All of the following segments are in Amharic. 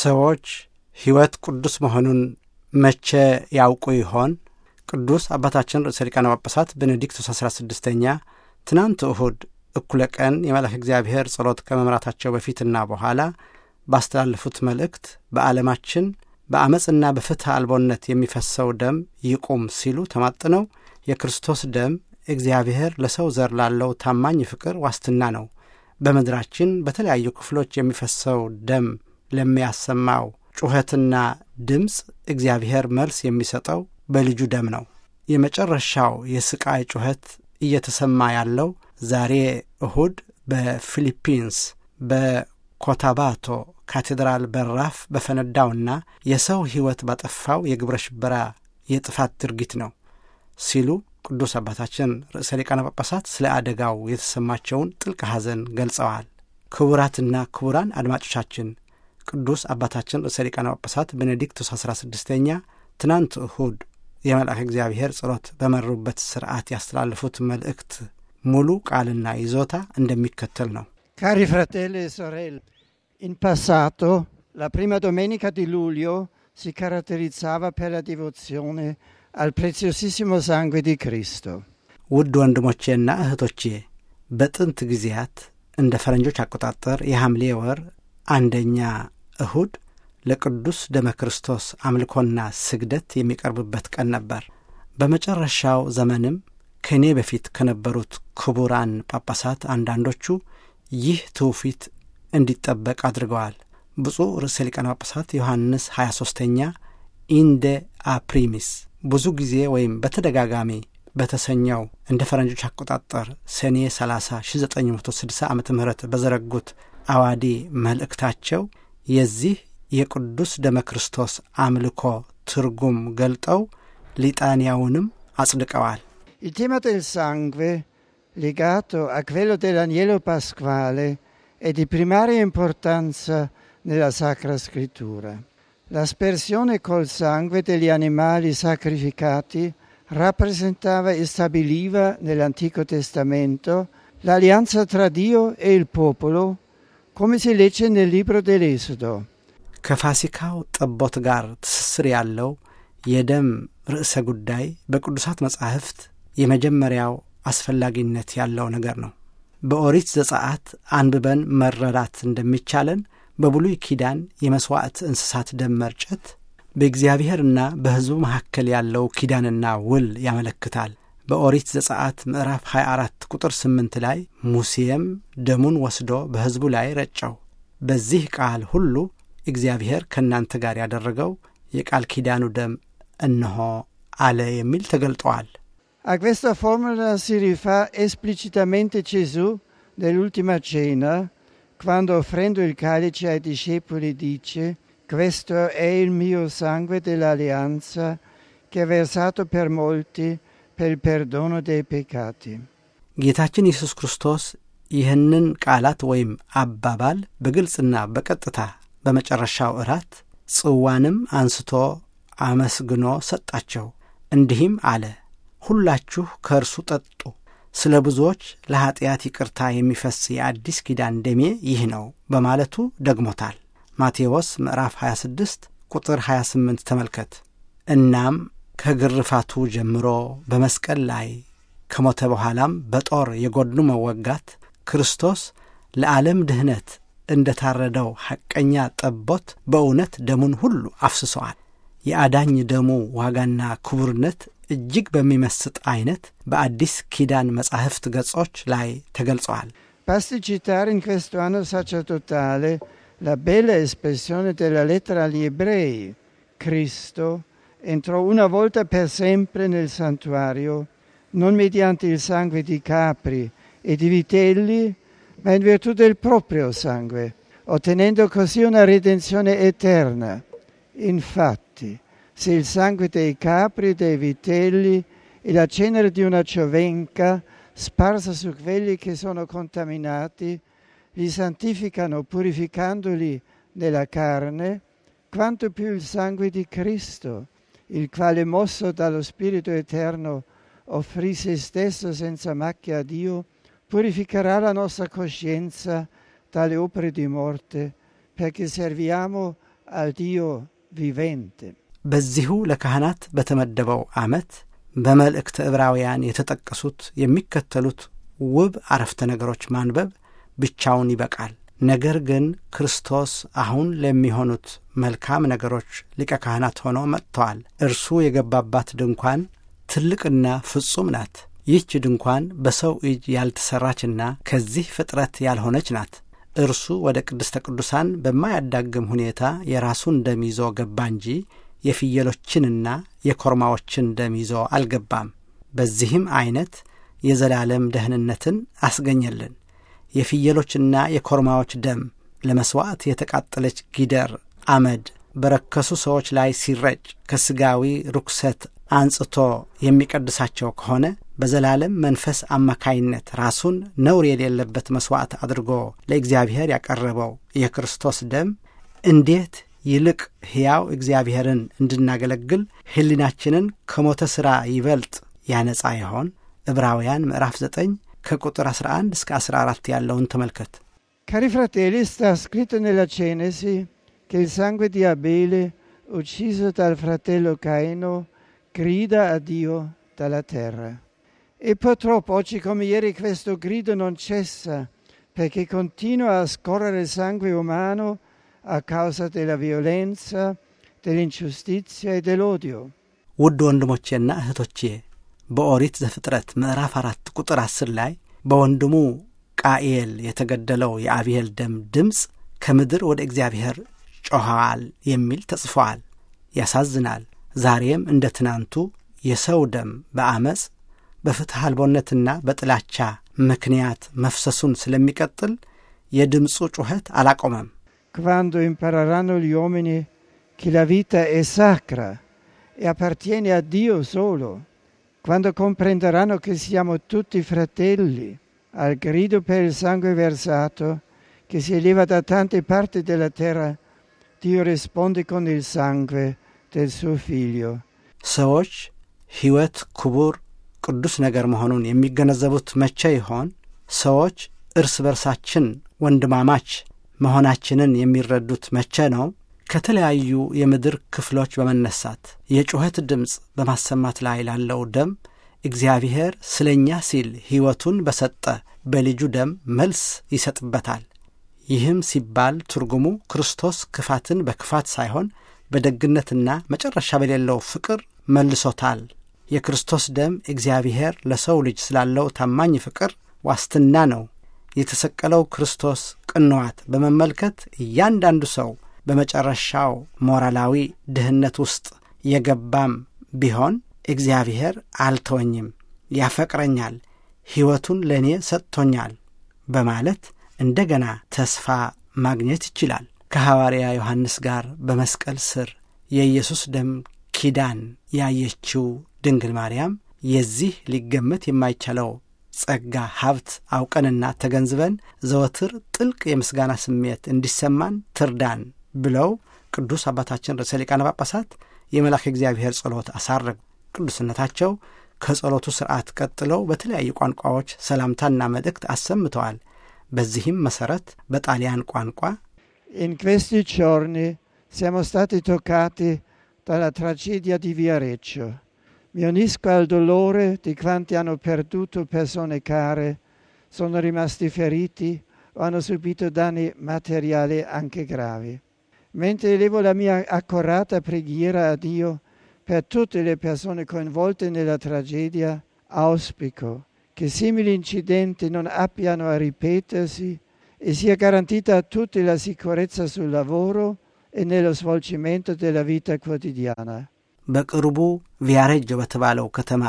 ሰዎች ሕይወት ቅዱስ መሆኑን መቼ ያውቁ ይሆን? ቅዱስ አባታችን ርዕሰ ሊቃነ ጳጳሳት ቤኔዲክቱስ አሥራ ስድስተኛ ትናንት እሁድ እኩለ ቀን የመልአክ እግዚአብሔር ጸሎት ከመምራታቸው በፊትና በኋላ ባስተላለፉት መልእክት በዓለማችን በአመፅና በፍትሕ አልቦነት የሚፈሰው ደም ይቁም ሲሉ ተማጥነው የክርስቶስ ደም እግዚአብሔር ለሰው ዘር ላለው ታማኝ ፍቅር ዋስትና ነው። በምድራችን በተለያዩ ክፍሎች የሚፈሰው ደም ለሚያሰማው ጩኸትና ድምፅ እግዚአብሔር መልስ የሚሰጠው በልጁ ደም ነው። የመጨረሻው የስቃይ ጩኸት እየተሰማ ያለው ዛሬ እሁድ በፊሊፒንስ በኮታባቶ ካቴድራል በራፍ በፈነዳውና የሰው ሕይወት ባጠፋው የግብረ ሽበራ የጥፋት ድርጊት ነው ሲሉ ቅዱስ አባታችን ርዕሰ ሊቃነ ጳጳሳት ስለ አደጋው የተሰማቸውን ጥልቅ ሐዘን ገልጸዋል። ክቡራትና ክቡራን አድማጮቻችን ቅዱስ አባታችን ርዕሰ ሊቃነ ጳጳሳት ቤኔዲክቱስ አሥራ ስድስተኛ ትናንት እሁድ የመልአክ እግዚአብሔር ጸሎት በመሩበት ስርዓት ያስተላለፉት መልእክት ሙሉ ቃልና ይዞታ እንደሚከተል ነው። Cari fratelli e sorelle, in passato la prima domenica di luglio si caratterizzava per la devozione al preziosissimo sangue di Cristo. ውድ ወንድሞቼና እህቶቼ በጥንት ጊዜያት እንደ ፈረንጆች አቆጣጠር የሐምሌ ወር አንደኛ እሁድ ለቅዱስ ደመ ክርስቶስ አምልኮና ስግደት የሚቀርብበት ቀን ነበር። በመጨረሻው ዘመንም ከእኔ በፊት ከነበሩት ክቡራን ጳጳሳት አንዳንዶቹ ይህ ትውፊት እንዲጠበቅ አድርገዋል። ብፁዕ ርዕሰ ሊቃነ ጳጳሳት ዮሐንስ 23ተኛ ኢንደ አፕሪሚስ ብዙ ጊዜ ወይም በተደጋጋሚ በተሰኘው እንደ ፈረንጆች አቆጣጠር ሰኔ 30 1960 ዓ ም በዘረጉት አዋዲ መልእክታቸው የዚህ የቅዱስ ደመ ክርስቶስ አምልኮ ትርጉም ገልጠው ሊጣንያውንም አጽድቀዋል። Il tema del sangue, legato a quello dell'agnello pasquale, è di primaria importanza nella Sacra Scrittura. L'aspersione col sangue degli animali sacrificati rappresentava e stabiliva nell'Antico Testamento l'alleanza tra Dio e il popolo, come si legge nel libro dell'Esodo. ከፋሲካው ጠቦት ጋር ትስስር ያለው የደም ርዕሰ ጉዳይ በቅዱሳት መጻሕፍት የመጀመሪያው አስፈላጊነት ያለው ነገር ነው። በኦሪት ዘጸአት አንብበን መረዳት እንደሚቻለን በብሉይ ኪዳን የመሥዋዕት እንስሳት ደም መርጨት በእግዚአብሔርና በሕዝቡ መካከል ያለው ኪዳንና ውል ያመለክታል። በኦሪት ዘጸአት ምዕራፍ 24 ቁጥር 8 ላይ ሙሴም ደሙን ወስዶ በሕዝቡ ላይ ረጨው፣ በዚህ ቃል ሁሉ እግዚአብሔር ከእናንተ ጋር ያደረገው የቃል ኪዳኑ ደም እነሆ አለ የሚል ተገልጠዋል። A questa formula si rifà esplicitamente Gesù nell'ultima cena, quando offrendo il calice ai discepoli dice questo è il mio sangue dell'alleanza che è versato per molti per il perdono dei peccati. ጌታችን ኢየሱስ ክርስቶስ ይህንን ቃላት ወይም አባባል በግልጽና በቀጥታ በመጨረሻው እራት ጽዋንም አንስቶ አመስግኖ ሰጣቸው፣ እንዲህም አለ ሁላችሁ ከእርሱ ጠጡ፣ ስለ ብዙዎች ለኀጢአት ይቅርታ የሚፈስ የአዲስ ኪዳን ደሜ ይህ ነው በማለቱ ደግሞታል። ማቴዎስ ምዕራፍ 26 ቁጥር 28 ተመልከት። እናም ከግርፋቱ ጀምሮ በመስቀል ላይ ከሞተ በኋላም በጦር የጎድኑ መወጋት ክርስቶስ ለዓለም ድኅነት እንደ ታረደው ሐቀኛ ጠቦት በእውነት ደሙን ሁሉ አፍስሰዋል። የአዳኝ ደሙ ዋጋና ክቡርነት እጅግ በሚመስጥ አይነት በአዲስ ኪዳን መጻሕፍት ገጾች ላይ ተገልጸዋል። Basti citare in questo anno sacerdotale la bella espressione della lettera agli ebrei. Cristo entrò una volta per sempre nel santuario, non mediante il sangue di capri e di vitelli, ma in virtù del proprio sangue, ottenendo così una redenzione eterna. Infatti, se il sangue dei capri e dei vitelli e la cenere di una giovenca sparsa su quelli che sono contaminati li santificano purificandoli nella carne, quanto più il sangue di Cristo, il quale mosso dallo Spirito Eterno offrì se stesso senza macchia a Dio, purificherà la nostra coscienza dalle opere di morte, perché serviamo al Dio vivente. በዚሁ ለካህናት በተመደበው ዓመት በመልእክተ ዕብራውያን የተጠቀሱት የሚከተሉት ውብ አረፍተ ነገሮች ማንበብ ብቻውን ይበቃል። ነገር ግን ክርስቶስ አሁን ለሚሆኑት መልካም ነገሮች ሊቀ ካህናት ሆኖ መጥተዋል። እርሱ የገባባት ድንኳን ትልቅና ፍጹም ናት። ይህች ድንኳን በሰው እጅ ያልተሠራችና ከዚህ ፍጥረት ያልሆነች ናት። እርሱ ወደ ቅድስተ ቅዱሳን በማያዳግም ሁኔታ የራሱን ደም ይዞ ገባ እንጂ የፍየሎችንና የኮርማዎችን ደም ይዞ አልገባም። በዚህም ዐይነት የዘላለም ደህንነትን አስገኘልን። የፍየሎችና የኮርማዎች ደም ለመሥዋዕት የተቃጠለች ጊደር አመድ በረከሱ ሰዎች ላይ ሲረጭ ከሥጋዊ ርኩሰት አንጽቶ የሚቀድሳቸው ከሆነ በዘላለም መንፈስ አማካይነት ራሱን ነውር የሌለበት መሥዋዕት አድርጎ ለእግዚአብሔር ያቀረበው የክርስቶስ ደም እንዴት ይልቅ ሕያው እግዚአብሔርን እንድናገለግል ሕሊናችንን ከሞተ ሥራ ይበልጥ ያነጻ ይሆን? ዕብራውያን ምዕራፍ 9 ከቁጥር 11 እስከ 14 ያለውን ተመልከት። Cari fratelli, sta scritto nella Genesi che il sangue di Abele, ucciso dal fratello Caino, grida a Dio dalla terra. E purtroppo oggi come ieri questo grido non cessa perché continua a scorrere sangue umano a causa della violenza, dell'ingiustizia e dell'odio. ውድ ወንድሞቼና እህቶቼ በኦሪት ዘፍጥረት ምዕራፍ አራት ቁጥር አስር ላይ በወንድሙ ቃኤል የተገደለው የአብኤል ደም ድምፅ ከምድር ወደ እግዚአብሔር ጮኸዋል የሚል ተጽፏል። ያሳዝናል። ዛሬም እንደ ትናንቱ የሰው ደም በአመፅ በፍትሕ አልቦነትና በጥላቻ ምክንያት መፍሰሱን ስለሚቀጥል የድምፁ ጩኸት አላቆመም። Quando impareranno gli uomini che la vita è sacra e appartiene a Dio solo, quando comprenderanno che siamo tutti fratelli, al grido per il sangue versato che si eleva da tante parti della terra, Dio risponde con il sangue del suo figlio. ሰዎች ሕይወት ክቡር ቅዱስ ነገር መሆኑን የሚገነዘቡት መቼ ይሆን? ሰዎች እርስ በርሳችን ወንድማማች መሆናችንን የሚረዱት መቼ ነው? ከተለያዩ የምድር ክፍሎች በመነሳት የጩኸት ድምፅ በማሰማት ላይ ላለው ደም እግዚአብሔር ስለ እኛ ሲል ሕይወቱን በሰጠ በልጁ ደም መልስ ይሰጥበታል። ይህም ሲባል ትርጉሙ ክርስቶስ ክፋትን በክፋት ሳይሆን በደግነትና መጨረሻ በሌለው ፍቅር መልሶታል። የክርስቶስ ደም እግዚአብሔር ለሰው ልጅ ስላለው ታማኝ ፍቅር ዋስትና ነው። የተሰቀለው ክርስቶስ ቅንዋት በመመልከት እያንዳንዱ ሰው በመጨረሻው ሞራላዊ ድህነት ውስጥ የገባም ቢሆን እግዚአብሔር አልተወኝም፣ ያፈቅረኛል፣ ሕይወቱን ለእኔ ሰጥቶኛል በማለት እንደገና ተስፋ ማግኘት ይችላል። ከሐዋርያ ዮሐንስ ጋር በመስቀል ስር የኢየሱስ ደም ኪዳን ያየችው ድንግል ማርያም የዚህ ሊገመት የማይቻለው ጸጋ ሀብት አውቀንና ተገንዝበን ዘወትር ጥልቅ የምስጋና ስሜት እንዲሰማን ትርዳን ብለው ቅዱስ አባታችን ርዕሰ ሊቃነ ጳጳሳት የመልአከ እግዚአብሔር ጸሎት አሳረጉ። ቅዱስነታቸው ከጸሎቱ ሥርዓት ቀጥለው በተለያዩ ቋንቋዎች ሰላምታና መልእክት አሰምተዋል። በዚህም መሠረት በጣሊያን ቋንቋ In questi giorni siamo stati toccati dalla tragedia di Viareggio. Mi unisco al dolore di quanti hanno perduto persone care, sono rimasti feriti o hanno subito danni materiali anche gravi. Mentre elevo la mia accorata preghiera a Dio per tutte le persone coinvolte nella tragedia, auspico che simili incidenti non abbiano a ripetersi e sia garantita a tutti la sicurezza sul lavoro e nello svolgimento della vita quotidiana. በቅርቡ ቪያሬጆ በተባለው ከተማ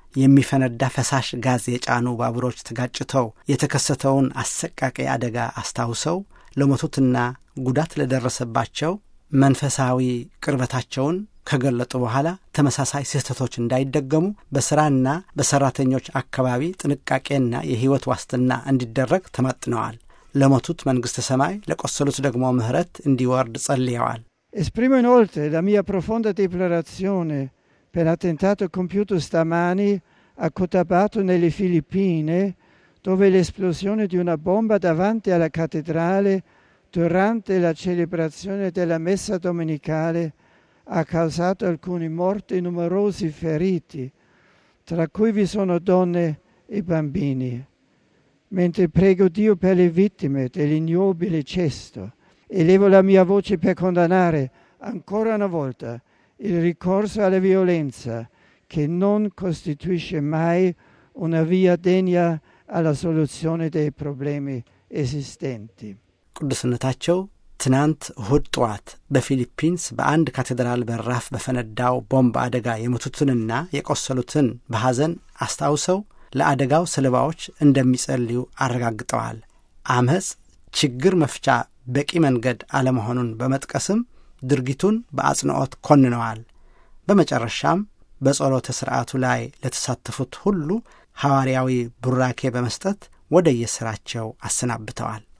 የሚፈነዳ ፈሳሽ ጋዝ የጫኑ ባቡሮች ተጋጭተው የተከሰተውን አሰቃቂ አደጋ አስታውሰው ለሞቱትና ጉዳት ለደረሰባቸው መንፈሳዊ ቅርበታቸውን ከገለጡ በኋላ ተመሳሳይ ስህተቶች እንዳይደገሙ በሥራና በሠራተኞች አካባቢ ጥንቃቄና የሕይወት ዋስትና እንዲደረግ ተማጥነዋል። ለሞቱት መንግሥተ ሰማይ ለቆሰሉት ደግሞ ምሕረት እንዲወርድ ጸልየዋል። Esprimo inoltre la mia profonda deplorazione per l'attentato compiuto stamani a Cotabato nelle Filippine, dove l'esplosione di una bomba davanti alla cattedrale durante la celebrazione della messa domenicale ha causato alcuni morti e numerosi feriti, tra cui vi sono donne e bambini. Mentre prego Dio per le vittime dell'ignobile cesto, elevo la mia voce per condannare ancora una volta il ricorso alla violenza che non costituisce mai una via degna alla soluzione dei problemi esistenti. ቅዱስነታቸው ትናንት እሁድ ጠዋት በፊሊፒንስ በአንድ ካቴድራል በራፍ በፈነዳው ቦምብ አደጋ የሞቱትንና የቆሰሉትን በሐዘን አስታውሰው ለአደጋው ሰለባዎች እንደሚጸልዩ አረጋግጠዋል። አመፅ ችግር መፍቻ በቂ መንገድ አለመሆኑን በመጥቀስም ድርጊቱን በአጽንዖት ኮንነዋል። በመጨረሻም በጸሎተ ሥርዓቱ ላይ ለተሳተፉት ሁሉ ሐዋርያዊ ቡራኬ በመስጠት ወደ የሥራቸው አሰናብተዋል።